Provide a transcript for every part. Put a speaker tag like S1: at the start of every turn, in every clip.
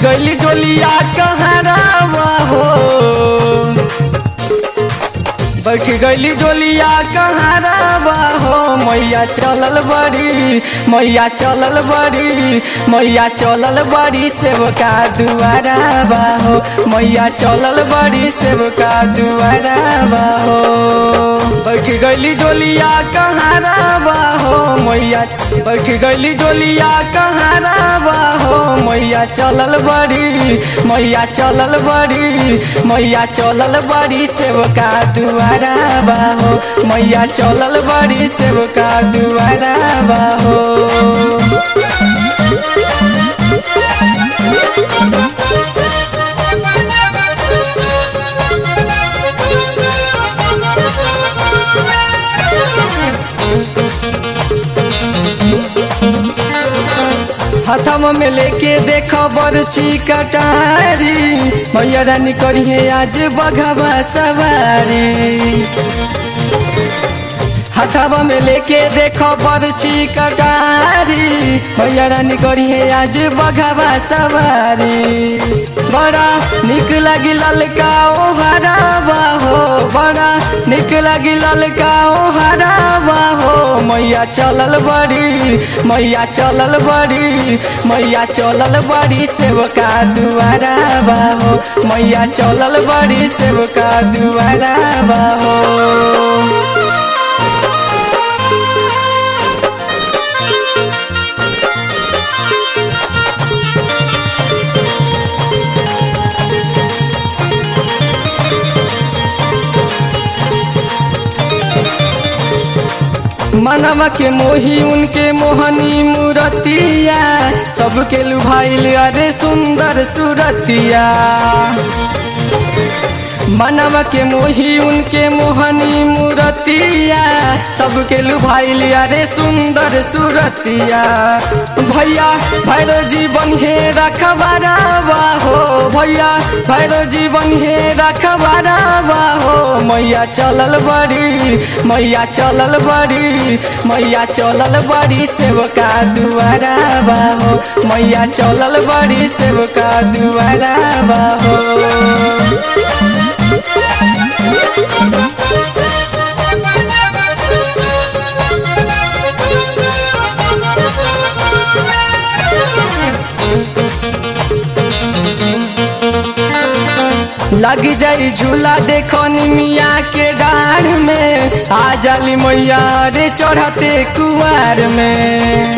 S1: गईली डोलिया कहरावा हो बैठ गईली डोलिया कहरावा हो मैया चलल बड़ी मैया चलल बड़ी मैया चलल बड़ी सेवका दुआरा हो मैया चलल बड़ी सेवका दुआरा हो बैठ गईली डोलिया कहरावा हो मैया बैठ गईली डोलिया कहरावा हो मैया चलल बड़ी मैया चलल बड़ी मैया चलल बड़ी सेवका दुआरा हो मैया चलल बड़ी सेवका दुआरा हो हथम में लेके देख बरछी कटारी मैया रानी करिए आज बघवा सवारी हथवा में लेके देखो बरछी कटारी मैया रानी करिए आज बघवा सवारी बड़ा निक लगी ललका ओ हरावा हो बड़ा निक लगी ललका ओ हरावा हो मैया चलल बड़ी मैया चलल बड़ी मैया चलल बड़ी सेवका दुआरा हो मैया चलल बड़ी सेवका दुआरा हो मनवा के मोही उनके मोहनी मूरतिया सबके लुभाइल अरे सुंदर सूरतिया मनवा के मोही उनके मोहनी मूरतिया सबके लुभाइल अरे सुंदर सूरतिया भैया भैरव जीवन हे रखबारावा हो भैया भैरव जीवन हे रखबारावा हो मैया चलल बड़ी मैया चलल बड़ी मैया चलल बड़ी सेवका दुआरा हो मैया चलल बड़ी सेवका दुआरा हो लग जाई झूला देखो निमिया के डाढ़ में आ जाली मैया रे चढ़ते कुआर में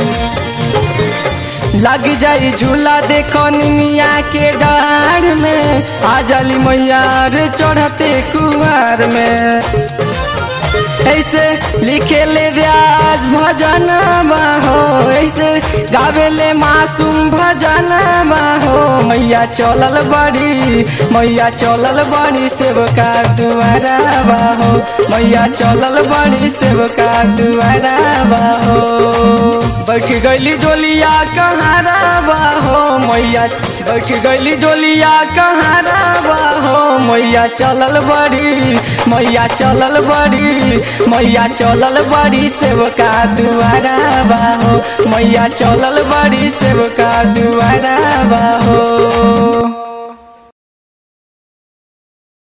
S1: लग जाई झूला देखो निमिया के डाढ़ में आ जाली मैया रे चढ़ते कुआर में ऐसे लिखे ले व्याज भजन हो ऐसे गावे ले मासूम भजन हो मैया चलल बड़ी मैया चलल बड़ी सेवका दुआरा हो मैया चलल बड़ी सेवका दुआरा हो बैठ गईली डोलिया कहारा हो मैया बैठ गईली डोलिया कहारा हो मैया चलल बड़ी मैया चलल बड़ी मैया चलल बड़ी सेवका दुआरा हो मैया चलल बड़ी सेवका दुआरा हो